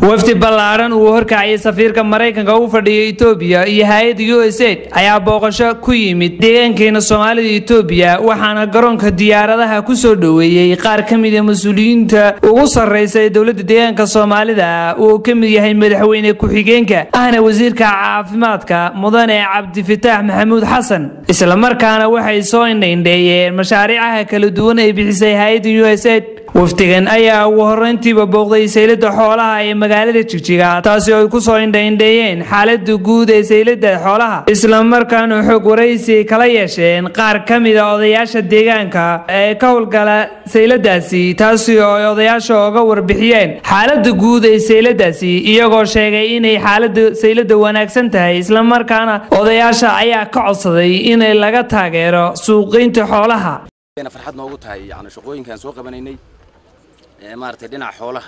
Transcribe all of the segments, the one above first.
wafdi ballaaran uu horkacayay safiirka maraykanka u fadhiya etoobiya iyo hay-adda u s aid ayaa booqasho ku yimid deegaankeena soomaalida etoobiya waxaana garoonka diyaaradaha ku soo dhoweeyey qaar ka mida mas-uuliyiinta ugu sarraysa ee dowladda deegaanka soomaalida uu ka mid yahay madaxweyne ku-xigeenka ahna wasiirka caafimaadka mudane cabdifitaax maxamuud xasan islamarkaana waxay soo indhaindheeyeen mashaariicaha kala duwan ay bixisay hay-adda u s aid wafdigan ayaa ugu horreyntiiba booqday saylada xoolaha ee magaalada jigjiga taasi oo ay ku soo indhaindheeyeen xaalada guud ee saylada xoolaha islamarkaana xog waraysi kala yeesheen qaar ka mida odayaasha deegaanka ee ka howlgala sayladaasi taasi oo ay odayaasha oga warbixiyeen xaalada guud ee sayladaasi iyagoo sheegay inay xaalada saylada wanaagsan tahay islamarkaana odayaasha ayaa ka codsaday inay laga taageero suuqgeynta xoolaha farxad noogu tahay yani shaqooyinkaan soo qabanaynay maaragtay dhinaca xoolaha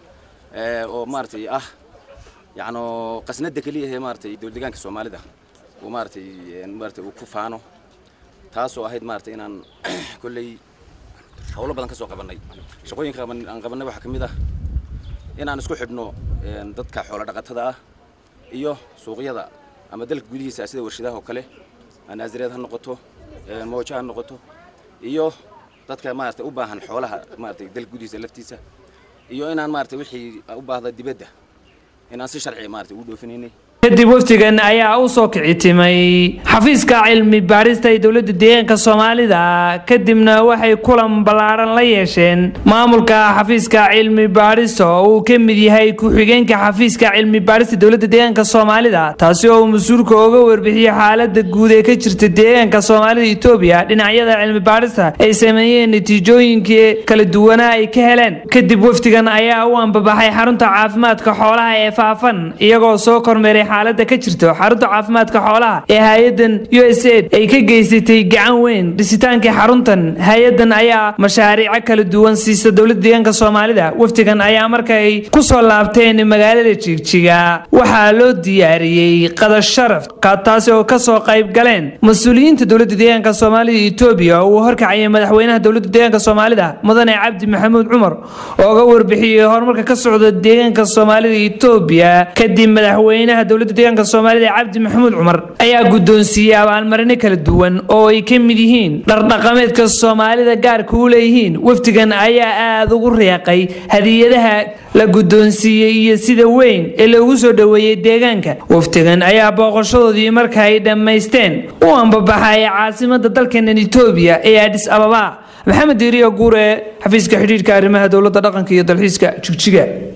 oo maaragtay ah yacno qasnada keliya ee maaragtay dowladdeegaanka soomaalida uu maaragtay maaragtay uu ku faano taasoo ahayd maaragtay inaan kolley howlo badan ka soo qabannay shaqooyinka aan qabannay waxaa ka mid ah inaan isku xidhno dadka xoolo dhaqatada ah iyo suuqyada ama dalka gudihiisa sida warshadaha oo kale naasireed ha noqoto moojo ha noqoto iyo dadka maaragtay u baahan xoolaha maaragtay dalka gudihiisa laftiisa iyo inaan maaragtay wixii u baahda dibadda inaan si sharci maaragtay ugu dhoofinaynay kadib wafdigan ayaa u soo kici timay xafiiska cilmi baarista ee dowladda deegaanka soomaalida kadibna waxay kulan ballaaran la yeesheen maamulka xafiiska cilmi baarista oo uu ka mid yahay ku-xigeenka xafiiska cilmi baarista dowladda deegaanka soomaalida taasi oo mas-uulka oga warbixiyey xaalada guud ee ka jirta deegaanka soomaalida etoobiya dhinacyada cilmi baarista ay sameeyeen natiijooyinkii kala duwanaa ay ka heleen kadib wafdigan ayaa u ambabaxay xarunta caafimaadka xoolaha ee faafan iyagoo soo kormeeray xaalada ka jirto xarunta caafimaadka xoolaha ee hay-adan u s aid ay ka geysatay gacan weyn dhisitaankii xaruntan hay-adan ayaa mashaariico kala duwan siisa dowladda deegaanka soomaalida wafdigan ayaa markay ku soo laabteen magaalada jigjiga waxaa loo diyaariyey qadasharaf taasi oo kasoo qayb galeen mas-uuliyiinta dowladda deegaanka soomaalida etoobiya oo uu horkacayay madaxweynaha dowladda deegaanka soomaalida mudane cabdi maxamuud cumar ooga warbixiyey horumarka ka socda deegaanka soomaalida etoobiya kadib madaxweynaha dowladda deegaanka soomaalida cabdi maxamuud cumar ayaa guddoonsiiyey abaalmarino kala duwan oo ay ka mid yihiin dhardhaqameedka soomaalida gaarka u leeyihiin wafdigan ayaa aada ugu riiqay hadiyadaha la guddoonsiiyey iyo sida weyn ee loogu soo dhoweeyey deegaanka wafdigan ayaa booqashadoodii marka ay dhammaysteen u ambabaxay caasimada dalkeenan etoobiya ee adhis ababa maxamed diiriyo guure xafiiska xidhiidhka arrimaha dowladda dhaqanka iyo dalxiiska jigjiga